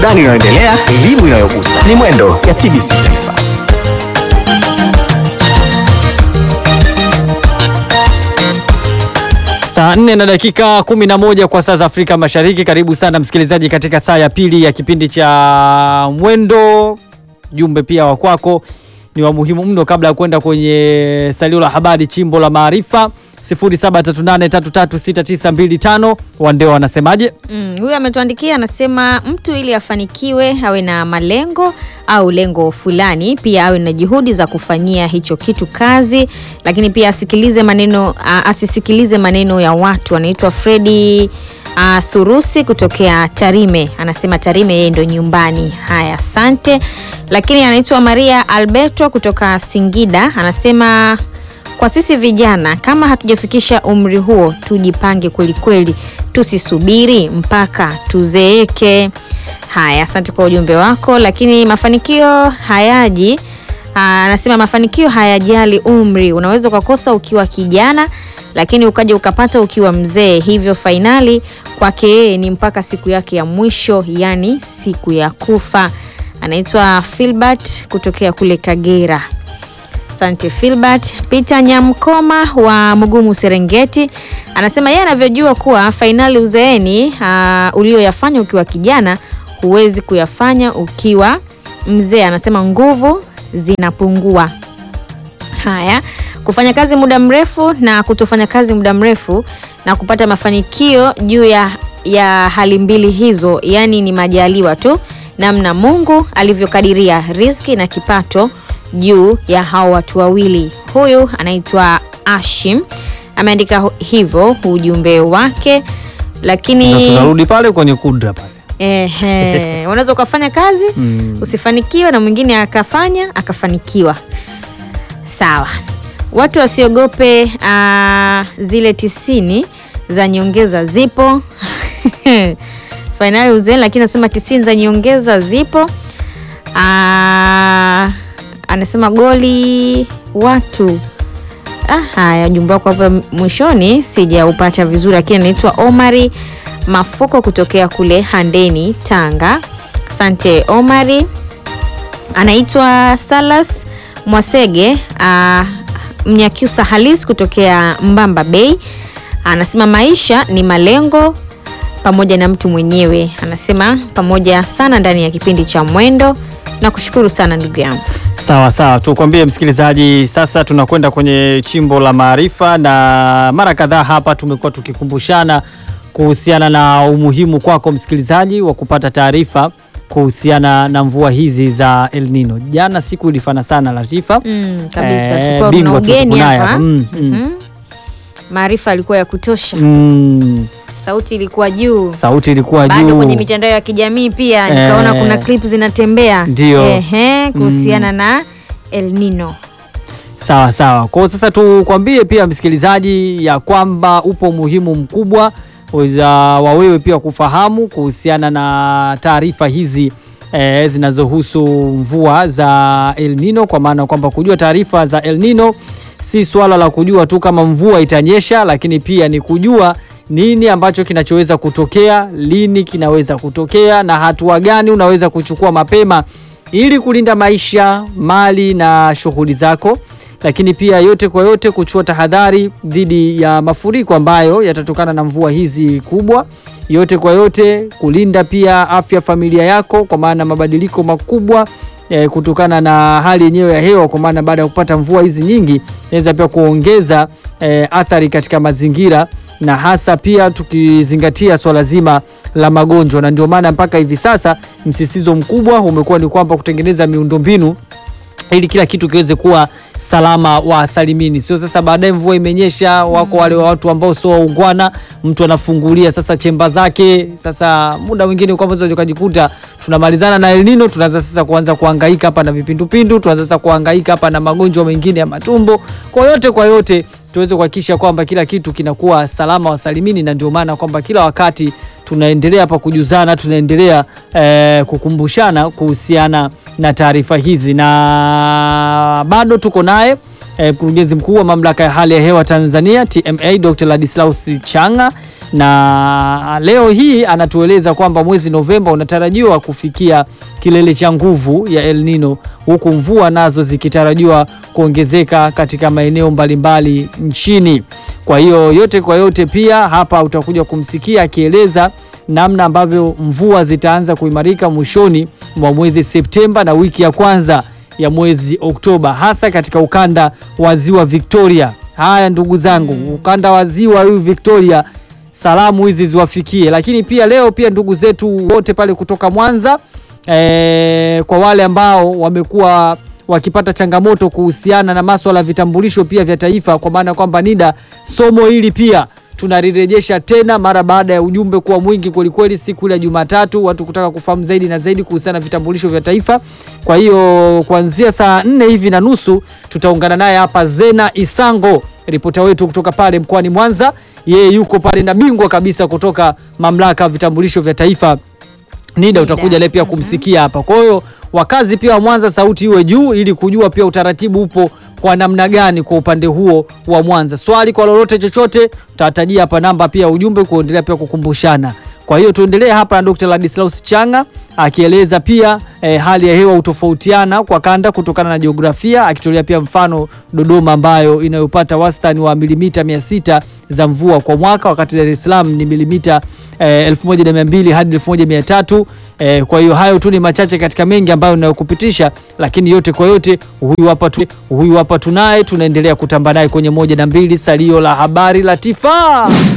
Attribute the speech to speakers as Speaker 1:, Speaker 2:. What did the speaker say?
Speaker 1: Burudani inayoendelea, elimu inayogusa. Ni Mwendo ya TBC Taifa.
Speaker 2: Saa nne na dakika kumi na moja kwa saa za Afrika Mashariki. Karibu sana msikilizaji katika saa ya pili ya kipindi cha Mwendo. Jumbe pia wa kwako ni wa muhimu mno, kabla ya kwenda kwenye salio la habari, chimbo la maarifa 0738336925 Wandeo wanasemaje?
Speaker 3: Mm, huyu ametuandikia anasema, mtu ili afanikiwe awe na malengo au lengo fulani, pia awe na juhudi za kufanyia hicho kitu kazi, lakini pia asikilize maneno a, asisikilize maneno ya watu. Anaitwa Fredi a, Surusi kutokea Tarime, anasema Tarime yeye ndo nyumbani. Haya, asante. Lakini anaitwa Maria Alberto kutoka Singida, anasema kwa sisi vijana kama hatujafikisha umri huo, tujipange kwelikweli, tusisubiri mpaka tuzeeke. Haya, asante kwa ujumbe wako. Lakini mafanikio hayaji, aa, anasema mafanikio hayajali umri. Unaweza ukakosa ukiwa kijana, lakini ukaja ukapata ukiwa mzee. Hivyo fainali kwake yeye ni mpaka siku yake ya mwisho, yani siku ya kufa. Anaitwa Filbert kutokea kule Kagera. Asante Filbert. Peter Nyamkoma wa Mugumu Serengeti anasema yeye anavyojua kuwa fainali uzeeni uh, ulioyafanya ukiwa kijana huwezi kuyafanya ukiwa mzee. Anasema nguvu zinapungua. Haya, kufanya kazi muda mrefu na kutofanya kazi muda mrefu na kupata mafanikio juu ya, ya hali mbili hizo, yaani ni majaliwa tu, namna Mungu alivyokadiria riziki na kipato juu ya hao watu wawili. Huyu anaitwa Ashim ameandika hivyo ujumbe wake, lakini
Speaker 2: Ndio tunarudi pale kwenye kudra pale.
Speaker 3: ehe, unaweza ukafanya kazi
Speaker 2: Mm.
Speaker 3: usifanikiwe na mwingine akafanya akafanikiwa. Sawa, watu wasiogope ah, zile tisini za nyongeza zipo fainali uzeeni, lakini anasema tisini za nyongeza zipo. Ah, anasema goli watu Ah, haya ujumbe wako hapa mwishoni sijaupata vizuri, lakini anaitwa Omari Mafuko kutokea kule Handeni, Tanga. Asante Omari. Anaitwa Salas Mwasege ah, Mnyakyusa halis kutokea Mbamba Bay. Anasema maisha ni malengo pamoja na mtu mwenyewe. Anasema pamoja sana ndani ya kipindi cha Mwendo na kushukuru sana ndugu yangu.
Speaker 2: Sawa sawa, tukwambie msikilizaji, sasa tunakwenda kwenye chimbo la maarifa, na mara kadhaa hapa tumekuwa tukikumbushana kuhusiana na umuhimu kwako msikilizaji wa kupata taarifa kuhusiana na mvua hizi za El Nino. Jana siku ilifana sana Latifa.
Speaker 3: Mm, kabisa
Speaker 2: Eh,
Speaker 3: tulikuwa
Speaker 2: bingwa
Speaker 3: tuna ugeni
Speaker 2: tulikuwa naye
Speaker 3: hapa.
Speaker 2: hapa. Mm, mm.
Speaker 3: Mhm. Maarifa alikuwa ya kutosha,
Speaker 2: Mm,
Speaker 3: sauti ilikuwa juu,
Speaker 2: sauti ilikuwa
Speaker 3: bado
Speaker 2: juu.
Speaker 3: kwenye mitandao ya kijamii pia nikaona
Speaker 2: Eh,
Speaker 3: kuna clip zinatembea
Speaker 2: ndio.
Speaker 3: ehe, kuhusiana na El Nino.
Speaker 2: Sawa sawa. Kwa hiyo sasa tukwambie pia msikilizaji ya kwamba upo umuhimu mkubwa za wa wewe pia kufahamu kuhusiana na taarifa hizi eh, zinazohusu mvua za El Nino, kwa maana kwamba kujua taarifa za El Nino si swala la kujua tu kama mvua itanyesha, lakini pia ni kujua nini ambacho kinachoweza kutokea, lini kinaweza kutokea, na hatua gani unaweza kuchukua mapema ili kulinda maisha, mali na shughuli zako, lakini pia yote kwa yote kuchukua tahadhari dhidi ya mafuriko ambayo yatatokana na mvua hizi kubwa. Yote kwa yote kulinda pia afya ya familia yako, kwa maana mabadiliko makubwa eh, kutokana na hali yenyewe ya hewa, kwa maana baada ya kupata mvua hizi nyingi inaweza pia kuongeza eh, athari katika mazingira na hasa pia tukizingatia swala zima la magonjwa, na ndio maana mpaka hivi sasa msisitizo mkubwa umekuwa ni kwamba kutengeneza miundombinu ili kila kitu kiweze kuwa salama wa salimini. Sio sasa baadaye mvua imenyesha, wako wale watu ambao sio waungwana, mtu anafungulia sasa chemba zake. Sasa muda mwingine kwa mwanzo ukajikuta tunamalizana na El Nino, tunaanza sasa kuanza kuhangaika hapa na vipindupindu, tunaanza sasa kuhangaika hapa na magonjwa mengine ya matumbo. Kwa yote kwa yote tuweze kuhakikisha kwamba kila kitu kinakuwa salama wa salimini, na ndio maana kwamba kila wakati tunaendelea hapa kujuzana, tunaendelea eh, kukumbushana kuhusiana na taarifa hizi, na bado tuko naye eh, mkurugenzi mkuu wa mamlaka ya hali ya hewa Tanzania TMA Dr. Ladislaus Changa na leo hii anatueleza kwamba mwezi Novemba unatarajiwa kufikia kilele cha nguvu ya El Nino huku mvua nazo zikitarajiwa kuongezeka katika maeneo mbalimbali nchini. Kwa hiyo yote kwa yote, pia hapa utakuja kumsikia akieleza namna ambavyo mvua zitaanza kuimarika mwishoni mwa mwezi Septemba na wiki ya kwanza ya mwezi Oktoba, hasa katika ukanda wa ziwa Victoria. Haya ndugu zangu, ukanda wa ziwa huu Victoria, salamu hizi ziwafikie. Lakini pia leo pia ndugu zetu wote pale kutoka Mwanza e, kwa wale ambao wamekuwa wakipata changamoto kuhusiana na maswala ya vitambulisho pia vya taifa, kwa maana kwamba NIDA, somo hili pia tunalirejesha tena mara baada ya ujumbe kuwa mwingi kwelikweli siku ile ya Jumatatu, watu kutaka kufahamu zaidi na zaidi kuhusiana na vitambulisho vya taifa. Kwa hiyo kuanzia saa nne hivi na nusu tutaungana naye hapa Zena Isango, ripota wetu kutoka pale mkoani Mwanza. Yeye yuko pale na bingwa kabisa kutoka mamlaka ya vitambulisho vya taifa NIDA, utakuja leo pia kumsikia hapa. Kwa hiyo wakazi pia wa Mwanza, sauti iwe juu ili kujua pia utaratibu upo kwa namna gani kwa upande huo wa Mwanza. Swali kwa lolote chochote, tutatajia hapa namba pia ujumbe kuendelea pia kukumbushana. Kwa hiyo tuendelee hapa na Dr. Ladislaus Changa akieleza pia eh, hali ya hewa utofautiana kwa kanda kutokana na jiografia, akitolea pia mfano Dodoma ambayo inayopata wastani wa milimita 600 za mvua kwa mwaka, wakati Dar es Salaam ni milimita eh, 1200 hadi 1300. Eh, kwa hiyo hayo tu ni machache katika mengi ambayo ninayokupitisha, lakini yote kwa yote, huyu hapa tu, huyu hapa tunaye, tunaendelea kutamba naye kwenye moja na mbili, salio la habari Latifa.